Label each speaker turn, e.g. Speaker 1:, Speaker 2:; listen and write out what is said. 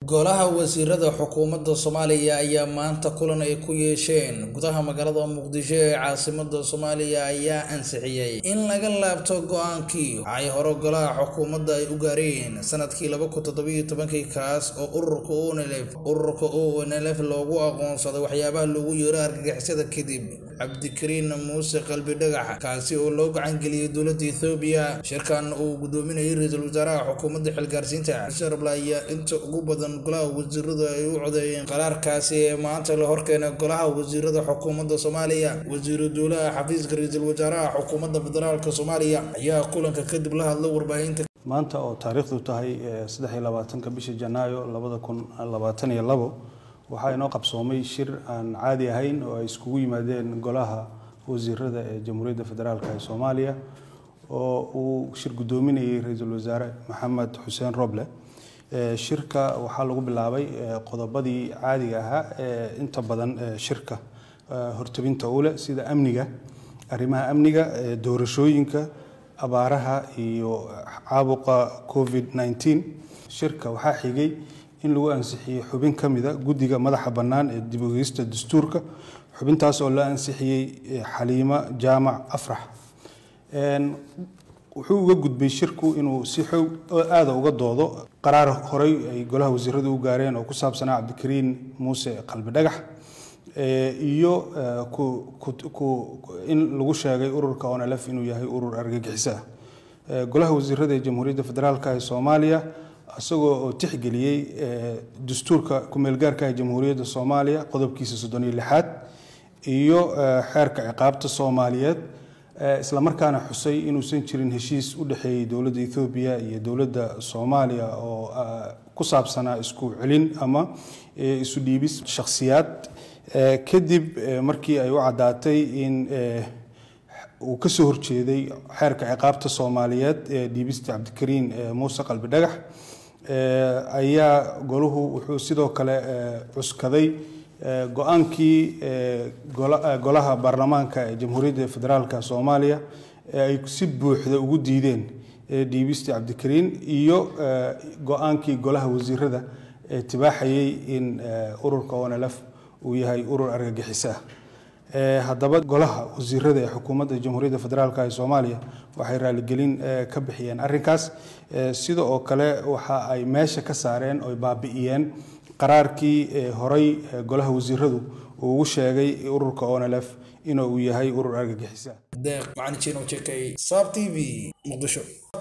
Speaker 1: Golaha Wasiirada Xukuumadda Soomaaliya ayaa maanta kulan ay ku yeesheen gudaha magaalada Muqdisho ee caasimadda Soomaaliya ayaa ansixiyay in laga laabto go'aankii ay hore Golaha Xukuumadda ay u gaareen sanadkii laba kun toddoba iyo tobankii kaas oo ururka ONLF ururka ONLF loogu aqoonsaday waxyaabaha loogu yeero argagixisada kadib Cabdikariin Muuse Qalbi Dhagax kaasi oo loo gacan geliyay dowladda Itoobiya shirkan uu gudoominayay ra'iisul wasaaraha xukuumadda xilgaarsiinta Xuseen Roble ayaa inta ugu badan golaha wasiiradu ay u codeeyeen qaraarkaasi ee maanta la horkeenay golaha wasiirada xukuumadda Soomaaliya wasiiru dowlaha xafiiska ra'iisul wasaaraha xukuumadda federaalka Soomaaliya ayaa kulanka kadib la hadlay warbaahinta
Speaker 2: maanta oo taariikhdu tahay saddex iyo labaatanka bisha janaayo labada kun labaatan iyo labo waxaa inoo qabsoomay shir aan caadi ahayn oo ay iskugu yimaadeen golaha wasiirada ee jamhuuriyadda federaalk ee soomaaliya oo uu shir guddoominayay ra-iisul wasaare maxamed xuseen roble shirka waxaa lagu bilaabay qodobadii caadiga ahaa ee inta badan shirka hortabinta u leh sida amniga arrimaha amniga doorashooyinka abaaraha iyo caabuqa covid 19 shirka waxaa xigay in lagu ansixiyey xubin ka mida guddiga madaxa bannaan ee dib ogeysta dastuurka xubintaas oo la ansixiyey xaliimo jaamac afrax wuxuu uga gudbay shirku inuu si xoog aada uga doodo qaraar horey ay golaha wasiiradu u gaareen oo ku saabsanaa cabdikariin muuse qalbi dhagax iyo in lagu sheegay ururka onlf inuu yahay urur argagixiso ah golaha wasiirada ee jamhuuriyadda federaalk ee soomaaliya isagoo oo tixgeliyey dastuurka ku-meelgaarka ee jamhuuriyadda soomaaliya qodobkiisa soddon iyo lixaad iyo xeerka ciqaabta soomaaliyeed islamarkaana xusay inuusan jirin heshiis u dhexeeyey dowladda ethoobiya iyo dowladda soomaaliya oo ku saabsanaa isku celin ama isu dhiibis shakhsiyaad kadib markii ay u caddaatay in uu ka soo horjeeday xeerka ciqaabta soomaaliyeed ee dhiibista cabdikariin muuse qalbi dhagax ayaa golahu wuxuu sidoo kale cuskaday go-aankii golaha baarlamaanka ee jamhuuriyadda federaalk soomaaliya ee ay si buuxda ugu diideen dhiibista cabdikariin iyo go-aankii golaha wasiirada ee tibaaxayay in ururka onlf uu yahay urur argagixiso ah haddaba golaha wasiirada ee xukuumadda jamhuuriyadda federaalk ee soomaaliya waxay raaligelin ka bixiyeen arrinkaas sida oo kale waxa ay meesha ka saareen oy baabi'iyeen qaraarkii horey golaha wasiiradu uu ugu sheegay ururka onlf inuu yahay urur argagixiso
Speaker 1: deeq macalin jino jekay saab t v muqdisho